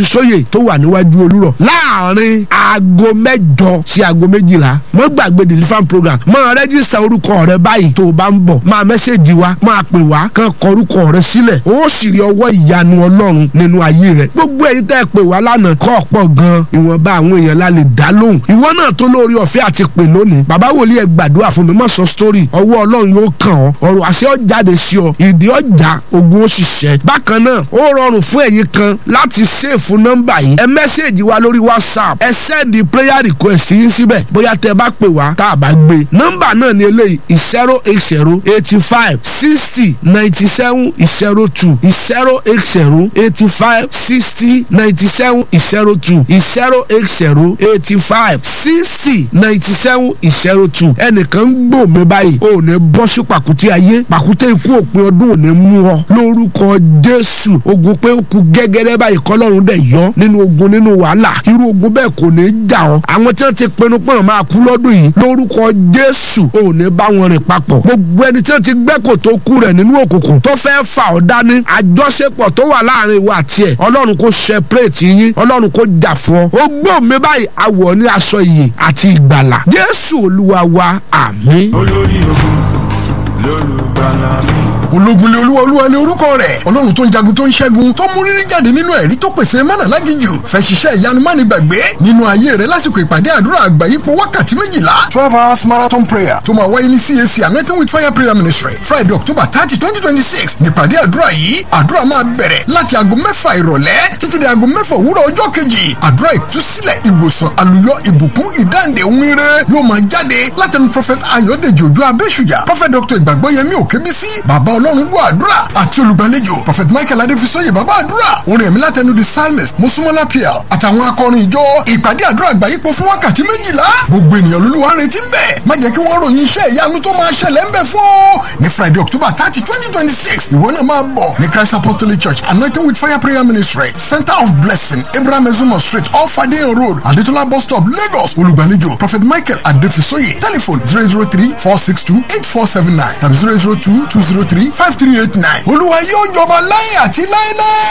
adéfisóyè tó wà níwájú olúrọ̀ láàrin aago mẹ́jọ sí aago méjìlá mọ́ gbàgbé deliverance program máa rẹ́jísítà orúkọ rẹ báyìí tó o bá ń bọ̀ máa mẹ́sẹ̀gì wa máa pè wá kàn kọ orúkọ rẹ sílẹ̀ ó sì rí ọwọ́ ìyanu ọlọ́run nínú ayé rẹ gbogbo èyí tẹ́ ẹ pè wá lánàá kọ́ ọ̀pọ̀ gan ìwọ̀nba àwọn èèyàn la lè dá lóhùn ìwọ náà tó lórí ọ̀fẹ́ àti pè lónìí bàbá wòlíì ẹ gbàdúrà fún mi má sọ sítórì ọwọ́ ọlọ́run yóò kàn ọ́ ọ̀rọ̀ àṣẹ ó jáde sí ọ ìdí ọjà ogun ó sì ṣẹ bákan náà ó rọrùn fún ẹ̀yin kan láti ṣèfù nọ́mbà yìí ẹ mẹ́sẹ̀gì wa lórí whatsapp ẹ sẹ́ndì prayer request yín síbẹ̀ bóyá tẹ bá pè wá tá a bá gbé nọ́mbà náà ni eléyìí zero eight zero eighty five sixty ninety seven zero two zero eight zero eighty five sixty ninety seven zero two zero eight zero eighty five sixty ninety seven zero two ẹnìkan ń gbò mí báyìí ò ní bọ́ sí pàkúté ayé pàkúté ikú òpin ọdún ò ní mú ọ lórúkọ jésù ogun pé ó kú gẹ́gẹ́rẹ́ báyìí kọ́lọ́run dẹ̀ yọ nínú ogun nínú wàhálà irú ogun bẹ́ẹ̀ kò ní jà ọ́ àwọn tí wọ́n ti pinnu pọ́n máa kú lọ́dún yìí lórúkọ jésù ò ní bá wọn rìn papọ̀ gbogbo ẹni tí wọ́n ti gbẹ́ kò tó kú rẹ̀ nínú òkùnkùn tó fẹ́ fà ọ́ dání àjọṣepọ̀ tó wà láàrin ìwà àti ẹ̀ ọlọ́run kò separate yín ọlọ́run kò jà fún ọ ó gbọ́ mi báyìí awọ ní aṣọ ìyè àti ìgbàlà jésù olúwa wa àmín. olórí ogun lólùgbàlà mi. ológunlé olúwa olúwa ní orúkọ rẹ̀ ọlọ́run tó ń jagun tó ń ṣẹ́gun tó mú rírí jáde nínú ẹ̀rí tó pèsè mánà lágìjù fẹ́ ṣiṣẹ́ ìyanu máni gbàgbé nínú ayé rẹ̀ lásìkò ìpàdé àdúrà àgbáyípo wákàtí méjìlá twelve hours marathon prayer tó máa wáyé ní cac anointing with fire prayer ministry friday october thirty twenty twenty six nípàdé àdúrà yìí àdúrà máa bẹ̀rẹ̀ láti aago mẹ́fà ìrọ̀lẹ́ títí di aago mẹ́fà òwúrọ̀ ọjọ́ kejì àdúrà ìtúsílẹ̀ ìwòsàn àlùyọ ìbùkún ìdáǹdè ohun ire yóò máa jáde látẹnu prophet ayọ̀dèjì òjò abẹ́ṣùjà prophet dr ìgbàgbọ́yẹmí òkèbísí bàbá ọlọ́run gbọ́ àdúrà àti olùgbàlejò prophet michael adéfisọ́yè bàbá àdúrà orin ẹ̀mí látẹnu the psalmist mosúmọ́lá pl àtàwọn akọrin ìjọ ìpàdé àdúrà àgbáyípo fún wákàtí méjìlá gbogbo ènìyàn lolúwa ń retí ń bẹ̀ má jẹ́ kí wọ́n ròyìn iṣẹ́ ìyanu tó máa ṣẹlẹ̀ ń bẹ̀ fún ọ ní friday october thirty twenty twenty six ìwọ náà máa bọ̀ ní christ apostolic church anointing with fire prayer ministry center of blessing abraham ezumo street off adeyan road adetola bus stop lagos olùgbàlejò prophet michael adéfisọ́yè telephone zero zero three four six two eight four seven nine tàbí zero zero two two zero three five three eight nine olúwa yóò jọba láyé àti láéláé.